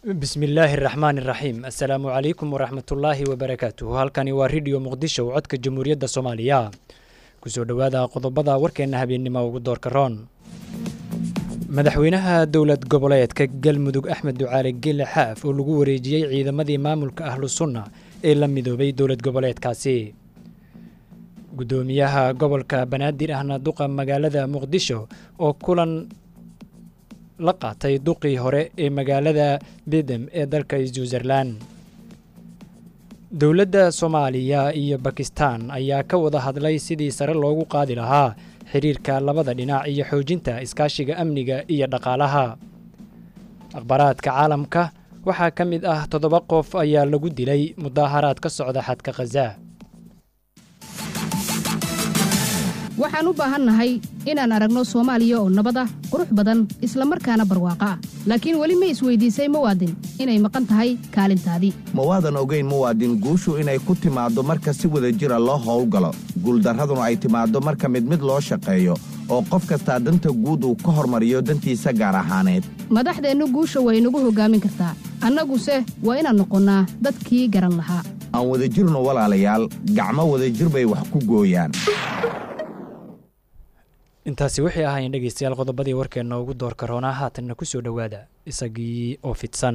bismillaahi araxmaan iraxiim assalaamu calaykum waraxmatullaahi wabarakaatuhu halkani waa ridhiyo muqdisho codka jamhuuriyadda soomaaliya kusoo dhowaada qodobada warkeenna habeennimo ugu doorka roon madaxweynaha dowlad goboleedka galmudug axmed ducaale gele xaaf oo lagu wareejiyey ciidamadii maamulka ahlu sunna ee la midoobay dowlad goboleedkaasi guddoomiyaha gobolka banaadir ahna duqa magaalada muqdisho oo kulan la qaatay duqii hore ee magaalada bidem ee dalka switzerlan dowladda soomaaliya iyo bakistan ayaa ka wada hadlay sidii sare loogu qaadi lahaa xiriirka labada dhinac iyo xoojinta iskaashiga amniga iyo dhaqaalaha akhbaaraadka caalamka waxaa ka mid ah toddoba qof ayaa lagu dilay mudaaharaad ka socda xadka khaza waxaan u baahannahay inaan aragno soomaaliya oo nabad ah qurux badan isla markaana barwaaqo ah laakiin weli ma isweydiisay muwaadin inay maqan tahay kaalintaadii ma waadan ogayn muwaadin guushu inay ku timaaddo marka si wada jira loo howlgalo guuldarraduna ay timaaddo marka mid mid loo shaqeeyo oo qof kastaa danta guud uu ka hormariyo dantiisa gaar ahaaneed madaxdeennu guusha way nagu hoggaamin kartaa annaguse waa inaan noqonnaa dadkii garan lahaa aan wadajirno walaalayaal gacmo wadajir bay wax ku gooyaan intaasi waxay ahaayeen dhegeystayaal qodobadii warkeenna ugu doorka roonaa haatanna ku soo dhowaada isagii oo fidsan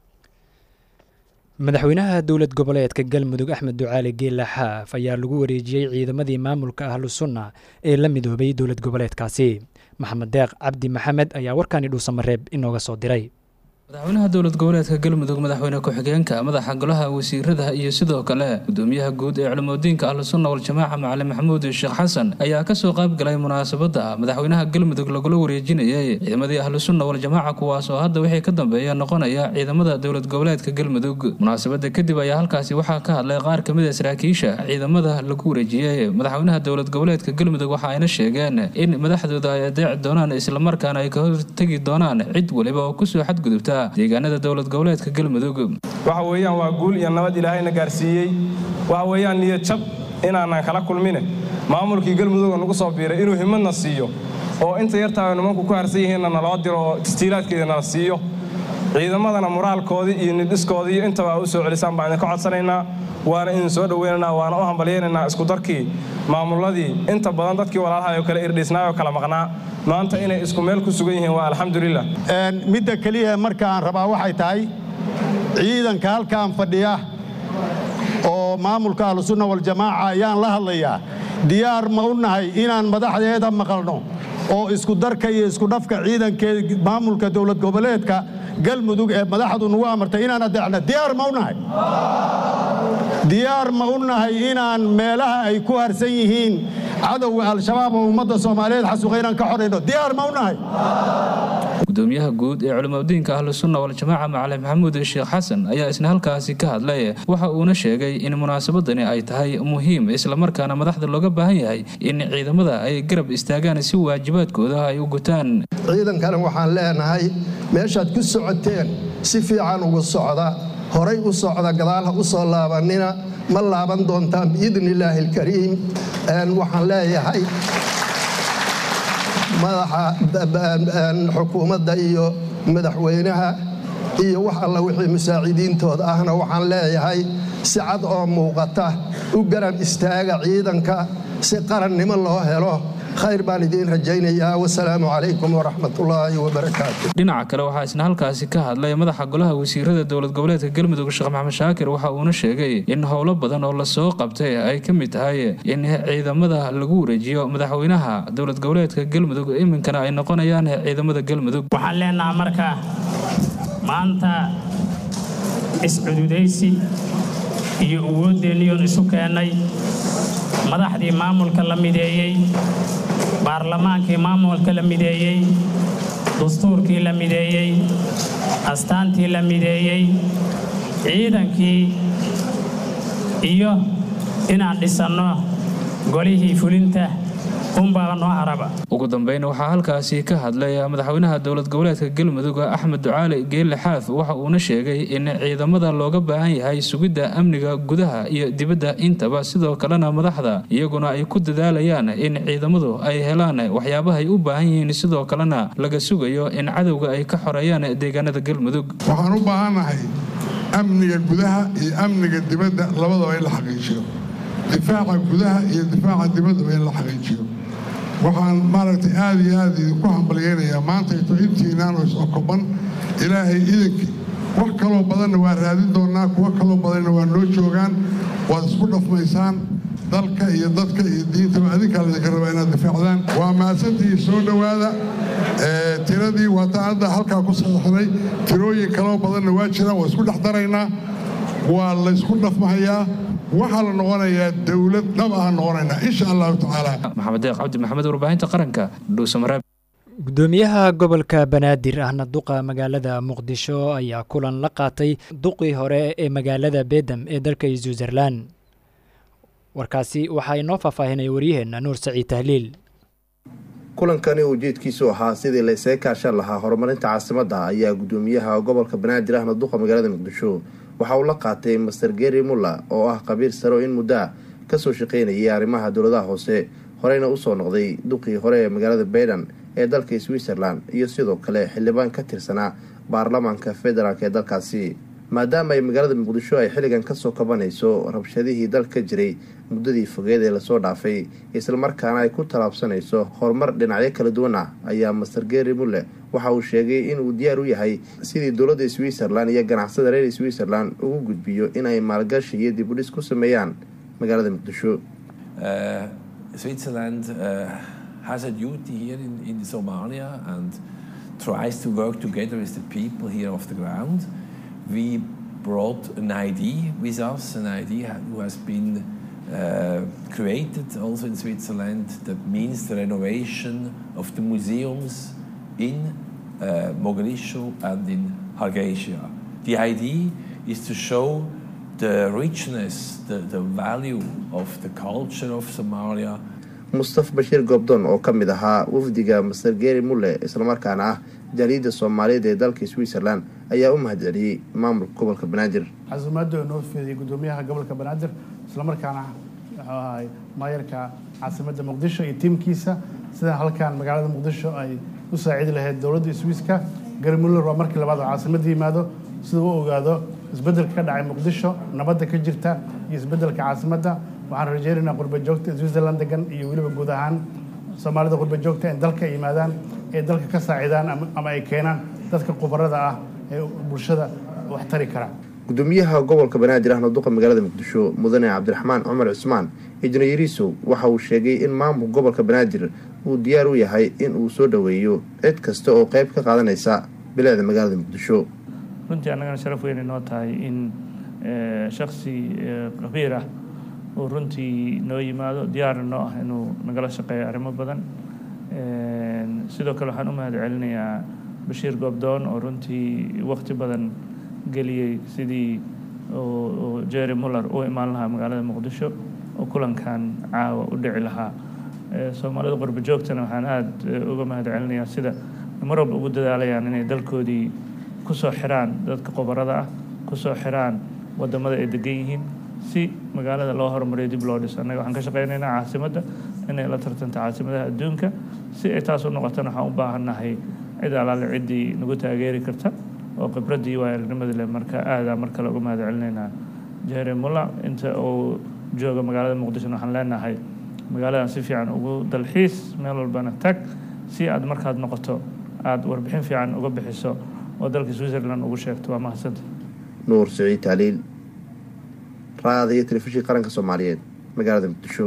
madaxweynaha dowlad goboleedka galmudug axmed ducaale geela xaaf ayaa lagu wareejiyey ciidamadii maamulka ahlu sunna ee la midoobay dowlad goboleedkaasi maxamed deeq cabdi maxamed ayaa warkani dhuusamareeb inooga soo diray madaxweynaha dowlad goboleedka galmudug madaxweyne ku-xigeenka madaxa golaha wasiirada iyo sidoo kale gudoomiyaha guud ee culimadiinka ahlusunna waljamaaca macalin maxamuud sheekh xasan ayaa kasoo qayb galay munaasabada madaxweynaha galmudug lagula wareejinayay ciidamadii ahlusunna waljamaaca kuwaas oo hadda wixii ka dambeeya noqonaya ciidamada dowlad goboleedka galmudug munaasabada kadib ayaa halkaasi waxaa ka hadlay qaar kamid a saraakiisha ciidamada lagu wareejiyey madaxweynaha dowlad goboleedka galmudug waxa ayna sheegeen in madaxdooda ay adeeci doonaan islamarkaana ay ka hortegi doonaan cid waliba oo kusoo xadgudubta deegaanada dowlad goboleedka galmudug waxa weeyaan waa guul iyo nabad ilaahayna gaarsiiyey waxa weeyaan niyad jab inaanan kala kulmine maamulkii galmudug nagu soo biiray inuu himadna siiyo oo inta yartaa nimanku ku harsan yihiinna naloo diro oo istiilaadkeeda nala siiyo ciidamadana moraalkoodii iyo nidhiskoodii iyo intaba u soo celisaan baan idinka codsanaynaa waana idin soo dhoweynaynaa waana u hambalyaynaynaa iskudarkii maamuladii inta badan dadkii walaalahay oo kale irdhiisnaay oo kale maqnaa maanta inay isku meel ku sugan yihiin waa alxamdulilah midda keliya marka aan rabaa waxay tahay ciidanka halkaan fadhiya oo maamulka ahlusunna waljamaaca ayaan la hadlayaa diyaar ma u nahay inaan madaxdeeda maqalno oo iskudarka iyo iskudhafka ciidankeeda maamulka dowlad goboleedka galmudug ee madaxdu nagu amartay inaan adeecno diyaar ma u nahay diyaar ma u nahay inaan meelaha ay ku harsan yihiin cadowga al-shabaab oo ummadda soomaaliyeed xasuuqa inaan ka xorayno diyaar ma u nahay gudoomiyaha guud ee culimadiinka ahlusunna waljamaaca macalin maxamuud sheekh xasan ayaa isna halkaasi ka hadlay waxa uuna sheegay in munaasabadani ay tahay muhiim islamarkaana madaxda looga baahan yahay in ciidamada ay garab istaagaan si waajibaadkooda ay u gutaan ciidankana waxaan leenahay meeshaad ku socoteen si fiican ugu socda horay u socda gadaalha u soo laabanina ma laaban doontaan biidni illaahi alkariim waxaan leeyahay madaxa xukuumadda iyo madaxweynaha iyo wax alla wixii musaacidiintooda ahna waxaan leeyahay si cad oo muuqata u garab istaaga ciidanka si qarannimo loo helo khayr baan idiin rajaynayaa wasalaamu calaykum waraxmatullaahi wabarakaatu dhinaca kale waxaa isna halkaasi ka hadlay madaxa golaha wasiirada dowlad goboleedka galmudug sheekh maxamed shaakir waxa uuna sheegay in howlo badan oo lasoo qabtay ay ka mid tahay in ciidamada lagu wareejiyo madaxweynaha dowlad goboleedka galmudug iminkana ay noqonayaan ciidamada galmudug waxaan leenaha marka maanta iscududaysi iyo awoodeenniyoon isu keennay madaxdii maamulka la mideeyey baarlamaankii maamulka la mideeyey dastuurkii la mideeyey astaantii la mideeyey ciidankii iyo inaan dhisanno golihii fulinta unbaa noo haraba ugu dambeyn waxaa halkaasi ka hadlay madaxweynaha dowlad goboleedka galmudug axmed ducaali geelle xaaf waxa uuna sheegay in ciidamada looga baahan yahay sugidda amniga gudaha iyo dibadda intaba sidoo kalena madaxda iyaguna ay ku dadaalayaan in ciidamadu ay helaan waxyaabahay u baahan yihiin sidoo kalena laga sugayo in cadowga ay ka xoreeyaan deegaanada galmudug waxaan u baahannahay amniga gudaha iyo amniga dibadda labadaba in la xaqiijiyo difaaca gudaha iyo difaaca dibaddaba in la xaqiijiyo waxaan maaragtay aad iyo aad idinku hambalyeynayaa maantayto intiinaan oo is-okoban ilaahay idankii wax kaloo badanna waa raadin doonnaa kuwo kaloo badanna waa noo joogaan waad isku dhafmaysaan dalka iyo dadka iyo diintaba adinkaa laydinka rabaa inaad difaacdaan waa mahadsantii soo dhowaada tiradii waataan hadda halkaa ku saxiixnay tirooyin kaloo badanna waa jiraan waa isku dhex daraynaa waa laysku dhafmahayaa waxaa la noqonayaa dowlad dhab ah noqonaynaa insha allahu tacaala maxamed deeq cabdi maxamed warbaahinta qaranka dhuusamareeb gudoomiyaha gobolka banaadir ahna duqa magaalada muqdisho ayaa kulan la qaatay duqii hore ee magaalada beedam ee dalka switzerlan warkaasi waxaa inoo faahfaahinaya waryaheenna nuur saciid tahliil kulankani ujeedkiisu ahaa sidii la isaga kaashan lahaa horumarinta caasimadda ayaa gudoomiyaha gobolka banaadir ahna duqa magaalada muqdisho waxa uu la qaatay master geri mulla oo ah qabiir saro in muddaa kasoo shaqaynayay arrimaha dowladaha hoose horeyna usoo noqday duqii hore ee magaalada baydan ee dalka switzerland iyo sidoo kale xildhibaan ka tirsanaa baarlamaanka federaalk ee dalkaasi maadaama ay magaalada muqdisho ay xilligan kasoo kabanayso rabshadihii dalka jiray muddadii fogeed ee lasoo dhaafay islamarkaana ay ku tallaabsanayso horumar dhinacyo kala duwan ah ayaa master geri mulle waxa uu sheegay inuu diyaar u yahay sidii dowladda switzerland iyo ganacsada reer switzerland ugu gudbiyo in ay maalgashi iyo dibudhis ku sameeyaan magaalada muqdisho Switzerland uh, has a duty here in, in Somalia and tries to work together with the people here off the ground. We brought an ID with us, an ID who has been uh, created also in Switzerland that means the renovation of the museums in uh, Mogadishu and in Hargeisa. The idea is to show the richness, the, the value of the culture of Somalia. mustafa bashiir goobdoon oo ka mid ahaa wafdiga master geri mulle islamarkaana ah jaaliyadda soomaaliyeed ee dalka switzerland ayaa u mahadceliyey maamulka gobolka banaadir casuumaadda noo fidiyey gudoomiyaha gobolka banaadir islamarkaana wuxuu ahay maayarka caasimadda muqdisho iyo tiimkiisa sida halkan magaalada muqdisho ay u saacidi lahayd dowladda swiiska geri muller waa markii labaad oo caasimadda yimaado sida u ogaado isbeddelka ka dhacay muqdisho nabadda ka jirta iyo isbeddelka caasimadda waxaan rajeynaynaa qurba joogta switzerland degan iyo weliba guud ahaan soomaalida qurba joogta in dalka ay yimaadaan ee dalka ka saacidaan ama ay keenaan dadka khubarada ah ee bulshada wax tari kara gudoomiyaha gobolka banaadir ahna duqa magaalada muqdisho mudane cabdiraxmaan cumar cusmaan ijnayariisow waxa uu sheegay in maamulka gobolka banaadir uu diyaar u yahay in uu soo dhoweeyo cid kasta oo qayb ka qaadanaysa bilicda magaalada muqdisho runtii annagana sharaf weyn inoo tahay in shaksi qabiir ah uu runtii noo yimaado diyaarna noo ah inuu nagala shaqeeyo arrimo badan sidoo kale waxaan u mahad celinayaa bashiir goobdoon oo runtii wakti badan geliyey sidii jerry muller u imaan lahaa magaalada muqdisho oo kulankan caawa u dhici lahaa soomaalida qurba joogtana waxaan aada uga mahad celinayaa sida mar walba ugu dadaalayaan inay dalkoodii kusoo xiraan dadka qobarada ah kusoo xiraan wadamada ay degan yihiin si magaalada loo horumariyo dib loo dhiso annaga waxaan ka shaqeynaynaa caasimadda inay la tartanto caasimadaha adduunka si ay taas u noqotana waxaan u baahannahay cid alaale ciddii nagu taageeri karta oo khibraddii waayarnimadii leh marka aadaa mar kale uga mahad celinaynaa jerry mulla inta uu jooga magaalada muqdishona waxaan leenahay magaaladan si fiican ugu dalxiis meel walbana tag si aad markaad noqoto aada warbixin fiican uga bixiso oo dalka switzerland ugu sheegto waa mahadsanta nuur siciid taaliil raada iyo telefishin qaranka soomaaliyeed magaalada muqdisho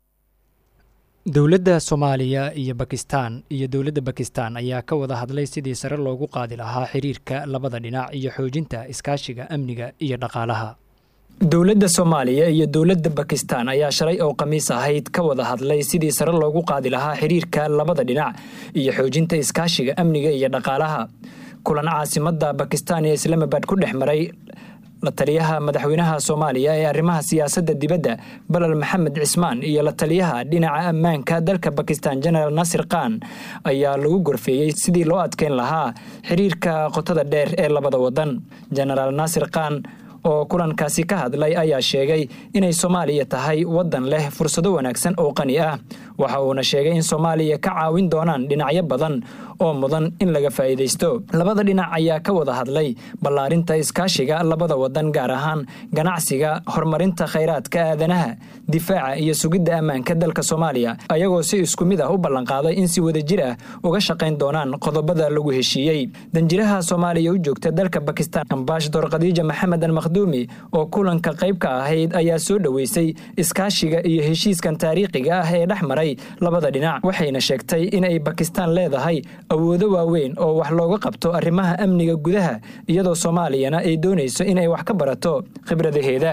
dowladda soomaaliya iyo bakistan iyo dowladda bakistan ayaa ka wada hadlay sidii sare loogu qaadi lahaa xiriirka labada dhinac iyo xoojinta iskaashiga amniga iyo dhaqaalaha dowladda soomaaliya iyo dowladda bakistan ayaa shalay oo khamiis ahayd ka wada hadlay sidii sare loogu qaadi lahaa xiriirka labada dhinac iyo xoojinta iskaashiga amniga iyo dhaqaalaha kulan caasimadda bakistan ee islamabad ku dhex maray la taliyaha madaxweynaha soomaaliya ee arrimaha siyaasadda dibadda balal maxamed cismaan iyo la taliyaha dhinaca ammaanka dalka bakistan jenaraal naasir khan ayaa lagu gorfeeyey sidii loo adkeyn lahaa xiriirka qotada dheer ee labada wadan jenaraal naasir khan oo kulankaasi ka hadlay ayaa sheegay inay soomaaliya tahay waddan leh fursado wanaagsan oo qani ah waxa uuna sheegay in soomaaliya ka caawin doonaan dhinacyo badan oo mudan in laga faa'iidaysto labada dhinac ayaa ka wada hadlay ballaarinta iskaashiga labada wadan gaar ahaan ganacsiga horumarinta khayraadka aadanaha difaaca iyo sugidda ammaanka dalka soomaaliya ayagoo si isku mid ah u ballanqaaday in si wadajir ah uga shaqayn doonaan qodobada lagu heshiiyey danjiraha soomaaliya u joogta dalka bakistan ambaashador khadiija maxamed almakhduumi oo kulanka qayb ka ahayd ayaa soo dhoweysay iskaashiga iyo heshiiskan taariikhiga ah ee dhex maray labada dhinac waxayna sheegtay inay bakistan leedahay awoodo waaweyn oo wax looga qabto arrimaha amniga gudaha iyadoo soomaaliyana ay doonayso inay wax ka barato khibradaheeda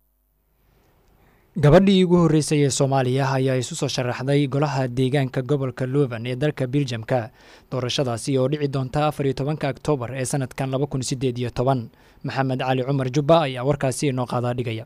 gabadhii ugu horreysay ee soomaaliya ayaa isu soo sharaxday golaha deegaanka gobolka luvan ee dalka biljamka doorashadaasi oo dhici doonta afar iyo tobanka oktoobar ee sanadkan laba kun sideed iyo toban maxamed cali cumar jubba ayaa warkaasi inoo qaadaa dhigaya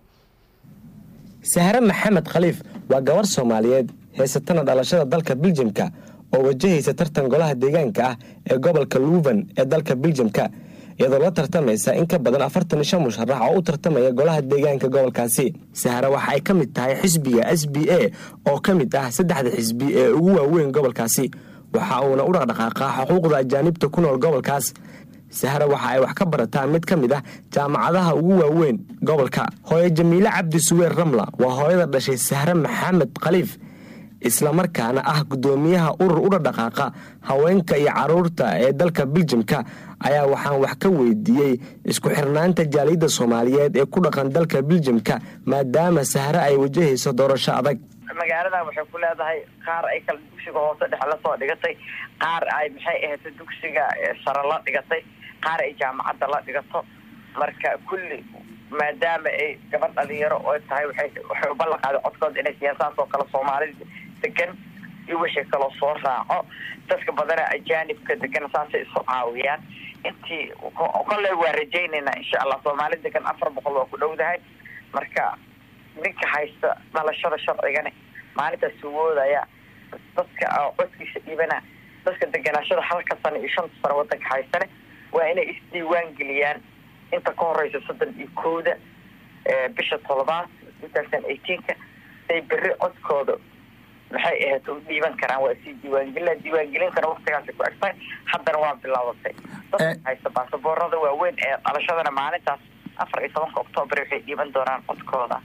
sahre maxamed khaliif waa gabarh soomaaliyeed haysatana dhalashada dalka biljamka oo wajahaysa tartan golaha deegaanka ah ee gobolka luvan ee dalka biljamka iyadoo la tartamaysa in ka badan afartan iyo shan musharax oo u tartamaya golaha deegaanka gobolkaasi sahre waxa ay ka mid tahay xisbiga s b a oo ka mid ah saddexda xisbi ee ugu waaweyn gobolkaasi waxa uuna u dhaqdhaqaaqaa xuquuqda ajaanibta ku nool gobolkaas sahre waxa ay wax ka barataa mid ka mid ah jaamacadaha ugu waaweyn gobolka hooye jamiile cabdi suweer ramla waa hooyada dhashay sahre maxamed khaliif islamarkaana ah guddoomiyaha urur u dhadhaqaaqa haweenka iyo caruurta ee dalka biljamka ayaa waxaan wax ka weydiiyey isku xirnaanta jaaliyadda soomaaliyeed ee ku dhaqan dalka biljamka maadaama sahre ay wajahayso doorasho adag magaaladan waxay ku leedahay qaar ay kala dugsiga hoose dhexe la soo dhigatay qaar ay maxay ahayd dugsiga sare la dhigatay qaar ay jaamacadda la dhigato marka kulli maadaama ay gabadh dhalinyaro oo tahay waxay u ballan qaaday codkooda inay siyaasaas oo kale soomaalida degan iyo wixii kaloo soo raaco dadka badana ajaanibka degan saasay isu caawiyaan intii kolley waa rajaynaynaa insha allah soomaali degan afar boqol waa ku dhowdahay marka ninka haysta dhalashada sharcigani maalintaas suwoodaya dadka codkiisa dhiibana dadka deganaashada halka sano iyo shanta sano wadanka haystane waa inay isdiiwaan geliyaan inta ka horeysa soddon iyo kowda bisha toddobaad two thousand eighteenka say berri codkooda maxay ahayd u dhiiban karaan waa sii diiwaangelina diiwaangelintana waktigaasi ku egtahay haddana waa bilaabatay dadka haysta baasaboorada waaweyn ee dhalashadana maalintaas afar iyo tobanka oktoobar waxay dhiiban doonaan codkooda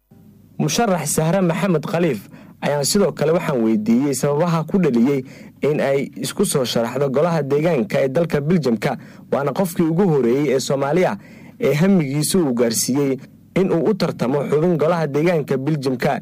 musharax sahre maxamed khaliif ayaan sidoo kale waxaan weydiiyey sababaha ku dhaliyey in ay isku soo sharaxdo golaha deegaanka ee dalka biljamka waana qofkii ugu horeeyey ee soomaaliya ee hamigiisu uu gaarsiiyey in uu u tartamo xubin golaha deegaanka biljamka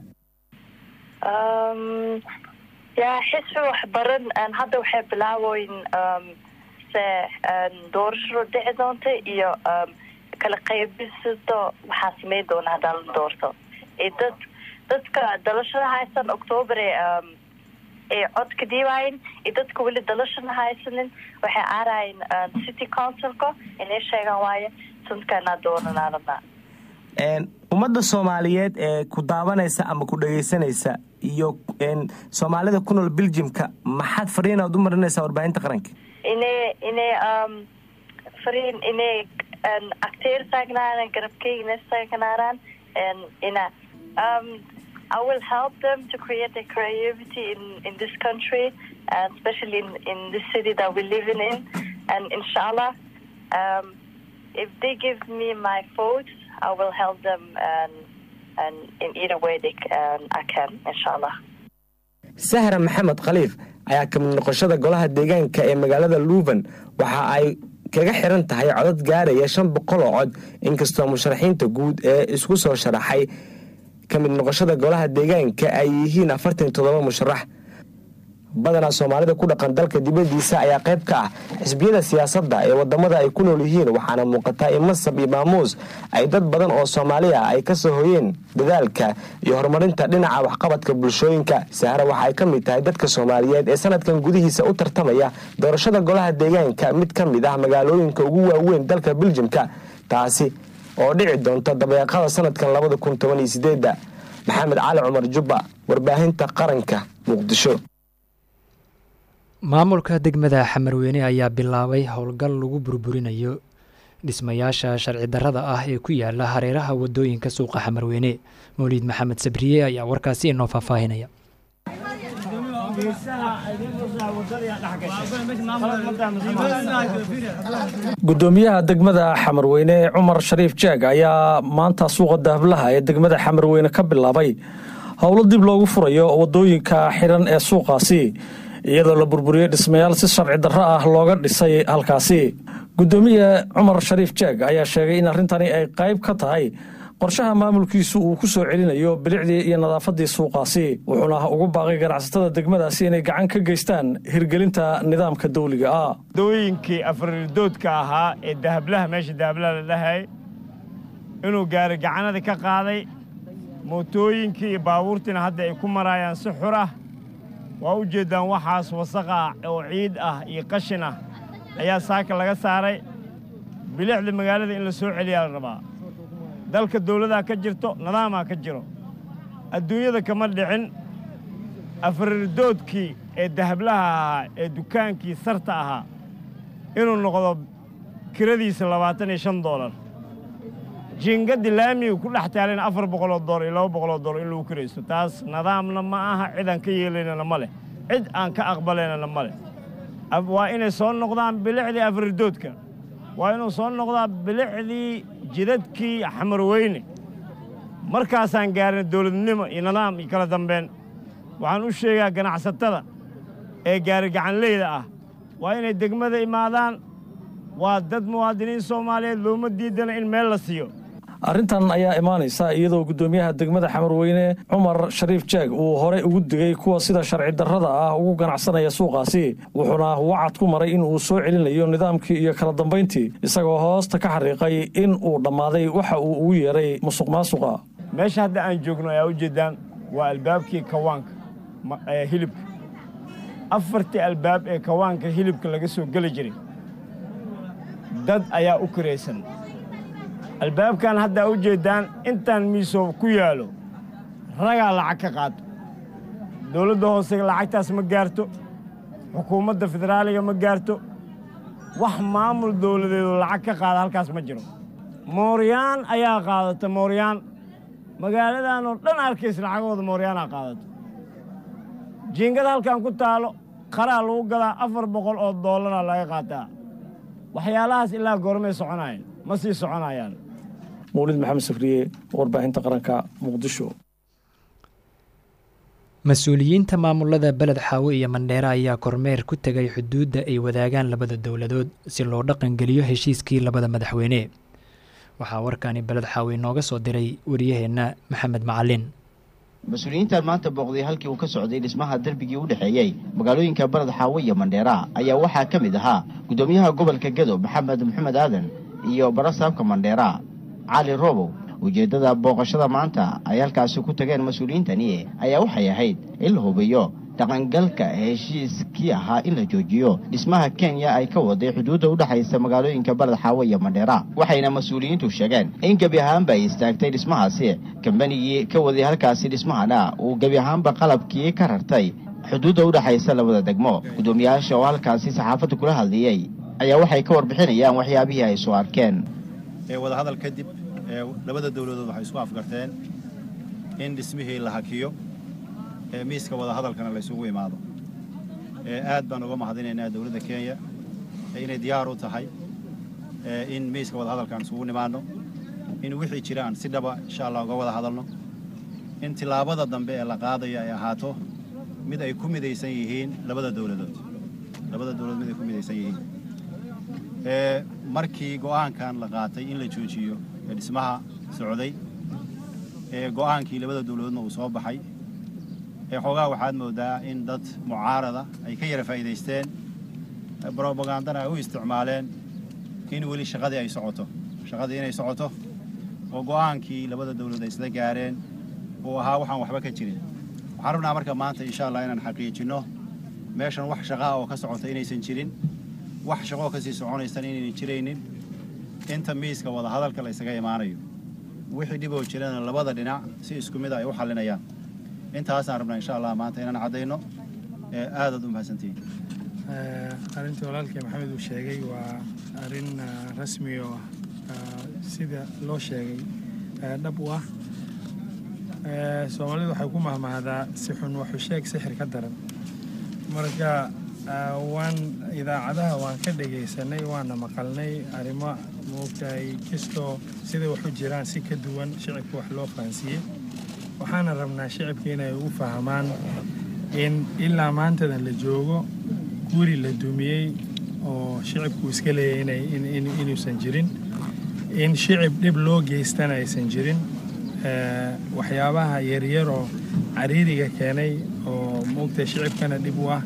yaa xisbi waxbaran hadda waxay bilaaboyn se doorashadu dhici doonta iyo kala qaybisado waxaa sameyn doona hadaa la doorto dad dadka dalashada haysan octoobar ay cod ka dhiibayin iyo dadka weli dalashana haysanin waxay aarayin city councilka inay sheegaan waaye sanadkaanaa doonanaa rabnaa ummadda soomaaliyeed ee ku daawanaysa ama ku dhagaysanaysa iyo soomaalida ku nool biljimka maxaad fariinaad u marinaysaa warbaahinta qaranka inay inay fariin inay acteer taagnaadaan garabkeygna taagnaadaan ina um, I will help them to create a creativity in, in this country, and especially in, in this city that we're living in. And inshallah, um, if they give me my vote, I will help them and, and in either way they, um, I can, inshallah. sahra maxamed khaliif ayaa kamid noqoshada golaha deegaanka ee magaalada luuban waxa ay kaga xiran tahay codad gaaraya shan boqol oo cod inkastoo musharaxiinta guud ee isku soo sharaxay ka mid noqoshada golaha deegaanka ay yihiin afartan toddoba musharax badanaa soomaalida ku dhaqan dalka dibadiisa ayaa qayb ka ah xisbiyada siyaasadda ee wadamada ay ku nool yihiin waxaana muuqataa in masab iyo maamuus ay dad badan oo soomaaliya ay ka soo hoyeen dadaalka iyo horumarinta dhinaca waxqabadka bulshooyinka sahre waxa ay ka mid tahay dadka soomaaliyeed ee sanadkan gudihiisa u tartamaya doorashada golaha deegaanka mid ka mid ah magaalooyinka ugu waaweyn dalka biljimka taasi oo dhici doonta dabeeqada sanadkan labada kun toban iyo sideedda maxamed cali cumar jubba warbaahinta qaranka muqdisho maamulka degmada xamarweyne ayaa bilaabay howlgal lagu burburinayo dhismayaasha sharci darrada ah ee ku yaala hareeraha wadooyinka suuqa xamarweyne mawliid maxamed sabriye ayaa warkaasi inoo faahfaahinaya gudoomiyaha degmada xamarweyne cumar shariif jeeg ayaa maanta suuqa dahablaha ee degmada xamarweyne ka bilaabay howlo dib loogu furayo wadooyinka xidhan ee suuqaasi iyadoo la burburiyey dhismayaal si sharci darro ah looga dhisay halkaasi gudoomiye cumar shariif jeeg ayaa sheegay in arrintani ay qayb ka tahay qorshaha maamulkiisu uu ku soo celinayo bilicdii iyo nadaafadii suuqaasi wuxuuna ugu baaqay ganacsatada degmadaasi inay gacan ka geystaan hirgelinta nidaamka dawliga ah dooyinkii afridoodka ahaa ee dahablaha meesha dahablaha la dhahay inuu gaari gacanadii ka qaaday mootooyinkii iyo baabuurtiina hadda ay ku maraayaan si xur ah waa u jeeddaan waxaas wasaqa oo ciid ah iyo qashin ah ayaa saaka laga saaray bilicda magaalada in la soo celiyaa la rabaa dalka dawladaa ka jirto nadaamaa ka jiro adduunyada kama dhicin afridoodkii ee dahablaha ahaa ee dukaankii sarta ahaa inuu noqdo kiradiisa labaatan iyo shan doolar jiingaddi laamiga ku dhex taalayna afar boqoloo doolar iyo laba boqoloo doolar in lagu kiraysto taas nadaamna ma aha cid aan ka yeelaynana ma leh cid aan ka aqbalaynana ma leh waa inay soo noqdaan bilicdii afridoodka waa inuu soo noqdaa bilicdii jidadkii xamarweyne markaasaan gaarina dawladnimo iyo nidaam iyo kala dambeyn waxaan u sheegaa ganacsatada ee gaari gacanleyda ah waa inay degmada imaadaan waa dad muwaadiniin soomaaliyeed looma diidana in meel la siiyo arrintan ayaa imaanaysa iyadoo guddoomiyaha degmada xamarweyne cumar shariif jeeg uu horey ugu digay kuwa sida sharci darrada ah ugu ganacsanaya suuqaasi wuxuuna wacad ku maray in uu soo celinayo nidaamkii iyo kala dambayntii isagoo hoosta ka xariiqay in uu dhammaaday waxa uu ugu yeeray musuq maasuqa meesha hadda aan joogno ayaa u jeeddaan waa albaabkii kawaanka hilibka afartii albaab ee kawaanka hilibka laga soo geli jiray dad ayaa u kiraysan albaabkan haddaa u jeeddaan intaan miisoo ku yaalo ragaa lacag ka qaato dawladda hoose lacagtaas ma gaarto xukuumadda federaaliga ma gaarto wax maamul dawladeedoo lacag ka qaada halkaas ma jiro mooryaan ayaa qaadata mooryaan magaaladan oo dhan arkaysa lacagooda mooryaanaa qaadato jiingada halkan ku taalo qaraa lagu gadaa afar boqol oo doollara laga qaataa waxyaalahaas ilaa goormay soconayan ma sii soconayaan mawlid maxamed safriye warbaahinta qaranka muqdisho mas-uuliyiinta maamulada beled xaawo iyo mandheere ayaa kormeer ku tegay xuduudda ay wadaagaan labada dowladood si loo dhaqangeliyo heshiiskii labada madaxweyne waxaa warkani beled xaawo inooga soo diray wariyaheenna maxamed macalin mas-uuliyiintan maanta booqday halkii uu ka socday dhismaha derbigii u dhexeeyey magaalooyinka baled xaawo iyo mandheera ayaa waxaa ka mid ahaa guddoomiyaha gobolka gedo maxamed maxamed aadan iyo barasaabka mandheera cali robow ujeeddada booqashada maanta ay halkaasi ku tageen mas-uuliyiintani ayaa waxay ahayd in la hubiyo dhaqangalka heshiiskii ahaa in la joojiyo dhismaha kenya ay ka waday xuduudda u dhexaysa magaalooyinka baled xaawo iyo mandheera waxayna mas-uuliyiintu sheegeen in gebi ahaanba ay istaagtay dhismahaasi kambanigii ka waday halkaasi dhismahana uu gebi ahaanba qalabkii ka rartay xuduudda u dhexaysa labada degmo guddoomiyaasha oo halkaasi saxaafadda kula hadlayey ayaa waxay ka warbixinayaan waxyaabihii ay soo arkeen wadahadal kadib labada dowladood waxay isku afgarteen in dhismihii la hakiyo miiska wadahadalkana la ysugu imaado aad baan uga mahadinaynaa dowladda kenya inay diyaar u tahay in miiska wadahadalkan isugu nimaadno in wixii jiraan si dhaba insha allah uga wada hadalno in tillaabada dambe ee la qaadayo ay ahaato mid ay ku midaysan yihiin labada dowladood labada dowladood mid ay ku midaysan yihiin markii go'aankan la qaatay in la joojiyo dhismaha socday go'aankii labada dowladoodna uu soo baxay xoogaa waxaad moodaa in dad mucaarada ay ka yara faa'iidaysteen brobagandana ay u isticmaaleen in weli shaqadii ay socoto shaqadii inay socoto oo go'aankii labada dowladood ay isla gaareen uu ahaa waxaan waxba ka jirin waxaan rabnaa marka maanta insha allah inaan xaqiijinno meeshan wax shaqaa oo ka socota inaysan jirin wax shaqoo kasii soconaysan inaynan jiraynin inta miiska wadahadalka la ysaga imaanayo wixii dhiboo jirana labada dhinac si isku mid a ay u xallinayaan intaasaan rabnaa insha allah maanta inaan caddayno ee aadaad u mahadsantihiin arrintii walaalkii maxamed uu sheegay waa arrin rasmi oo sida loo sheegay dhab u ah soomaalidu waxay ku mahmahdaa si xun waxu sheeg sixir ka daran marka waan idaacadaha waan ka dhegaysanay waana maqalnay arrimo moogtahay kastoo siday waxu jiraan si ka duwan shicibka wax loo fahansiiyey waxaana rabnaa shicibka inay ugu fahamaan in ilaa maantadan la joogo guri la dumiyey oo shicibku iska leeyahay inuusan jirin in shicib dhib loo geystana aysan jirin waxyaabaha yaryaroo cariiriga keenay oo moogtahay shicibkana dhib u ah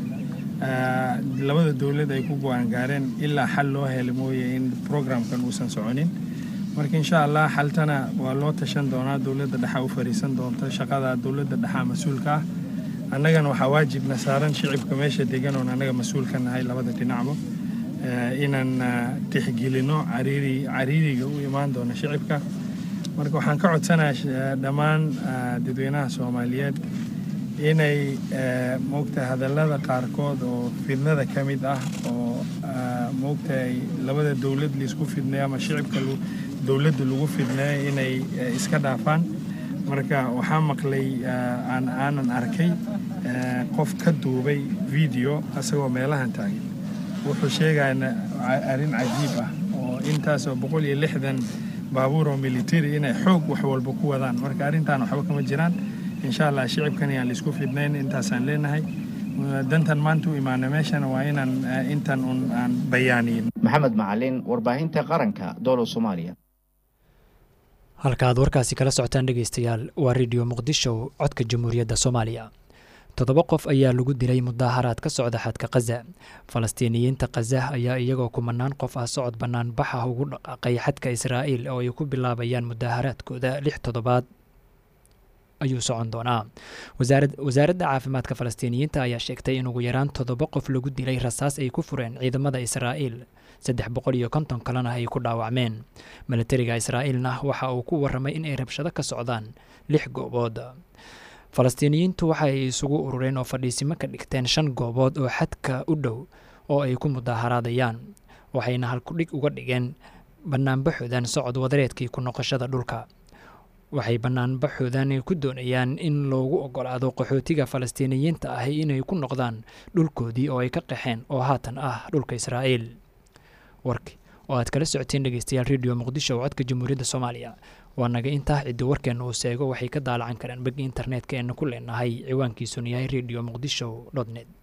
labada dowlad ay ku go-aan gaareen ilaa xal loo hela mooye in programkan uusan soconin marka insha allah xaltana waa loo tashan doonaa dowladda dhexa u fariisan doonta shaqada dowladda dhexa mas-uulka ah annagana waxaa waajibna saaran shicibka meesha degan oon annaga mas-uul ka nahay labada dhinacba inaan tixgelino cariiri cariiriga u imaan doona shicibka marka waxaan ka codsanayaa dhammaan dadweynaha soomaaliyeed inay moogtahay hadallada qaarkood oo fidnada ka mid ah oo moogtahay labada dowlad laisku fidneeyo ama shicibka dowladda lagu fidneeyo inay iska dhaafaan marka waxaa maqlay aanan arkay qof ka duubay video asagoo meelahan taagan wuxuu sheegaya arrin cajiib ah oo intaasoo boqol iyo lixdan baabuur oo military inay xoog wax walba ku wadaan marka arrintan waxba kama jiraan insha allah shicibkan ayaan laisku fidnayn intaasaan leenahay dantan maanta u imaana meeshana waa inaan intan un aan bayaaniyin maxamed macalin warbaahinta qaranka dowla soomaaliya halka aad warkaasi kala socotaan dhegeystayaal waa redio muqdisho codka jamhuuriyadda soomaaliya toddoba qof ayaa lagu dilay mudaaharaad ka socda xadka khaza falastiiniyiinta khazah ayaa iyagoo kumanaan qof ah socod bannaan baxa ugu dhaqaaqay xadka israa'iil oo ay ku bilaabayaan mudaaharaadkooda lix toddobaad ayuu socon doonaa wasaaradda caafimaadka falastiiniyiinta ayaa sheegtay in ugu yaraan toddoba qof lagu dilay rasaas ay ku fureen ciidamada israa'iil saddex boqol iyo konton kalena ay ku dhaawacmeen milatariga israa'iilna waxa uu ku warramay in ay rabshado ka socdaan lix goobood falastiiniyiintu waxa ay isugu urureen oo fadhiisimo ka dhigteen shan goobood oo xadka u dhow oo ay ku mudaaharaadayaan waxayna halkudhig uga dhigeen bannaanbaxoodan socod wadareedkii ku noqoshada dhulka waxay bannaanbaxoodan ku doonayaan in loogu ogolaado qaxootiga falastiiniyiinta ahi inay ku noqdaan dhulkoodii oo ay ka qaxeen oo haatan ah dhulka israa'iil warki oo aad kala socoteen dhegeystayaal redio muqdisho oo codka jamhuuriyadda soomaaliya waa naga intaa ciddi warkeenna uu seego waxay ka daalacan karaan begi internetka eena ku leenahay ciwaankiisuna yahay redio muqdisho dot net